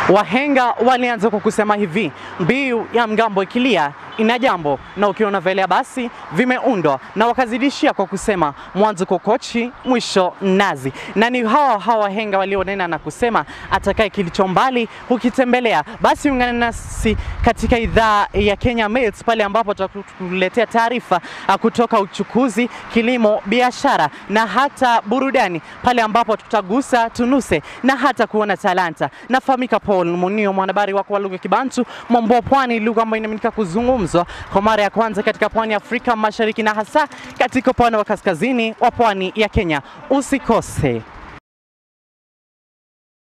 Wahenga walianza kwa kusema hivi, mbiu ya mgambo ikilia ina jambo, na ukiona velea basi vimeundwa, na wakazidishia kwa kusema mwanzo kokochi, mwisho nazi. Na ni hawa hawa wahenga walionena na kusema atakaye kilicho mbali hukitembelea. Basi ungana nasi katika idhaa ya Kenya Mills pale ambapo tutakuletea taarifa ah, kutoka uchukuzi, kilimo, biashara na hata burudani, pale ambapo tutagusa tunuse na hata kuona talanta. Nafahamika Paul Munio, mwanahabari wako wa lugha ya Kibantu, mambo ya pwani, lugha ambayo inaaminika kuzungumzwa kwa mara ya kwanza katika pwani ya Afrika Mashariki na hasa katika upande wa kaskazini wa pwani ya Kenya. Usikose.